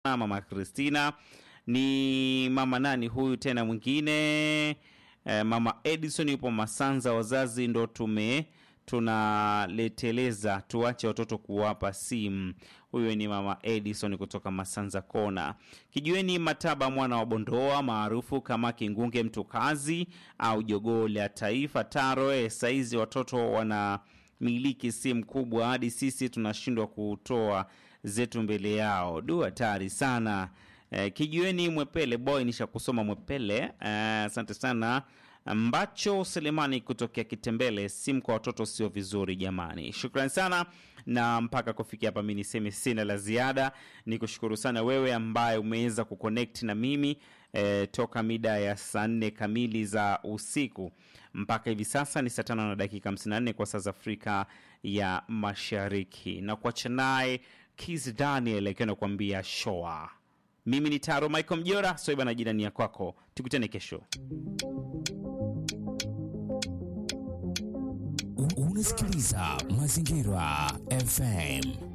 mama Christina ni mama nani huyu tena mwingine eh, mama Edison yupo Masanza. Wazazi ndo tume tunaleteleza, tuache watoto kuwapa simu. Huyu ni mama Edison kutoka Masanza Kona. Kijueni Mataba mwana wa Bondoa maarufu kama Kingunge Mtukazi au Jogoo la Taifa Taro. Eh, saizi watoto wana miliki simu kubwa hadi sisi tunashindwa kutoa zetu mbele yao. Du, hatari sana. Eh, kijueni Mwepele boy, nisha kusoma Mwepele. Asante sana Mbacho Selemani kutokea Kitembele. Simu kwa watoto sio vizuri jamani. Shukrani sana, na mpaka kufikia hapa mi niseme sina la ziada. Ni kushukuru sana wewe ambaye umeweza kuconnect na mimi eh, toka mida ya saa nne kamili za usiku mpaka hivi sasa ni saa tano na dakika 54 kwa saa za Afrika ya Mashariki, na kuacha naye Kiz Daniel akiwa nakuambia shoa. Mimi ni Taro Michael Mjora, soiba na jirani ya kwako, tukutane kesho. Unasikiliza Mazingira FM.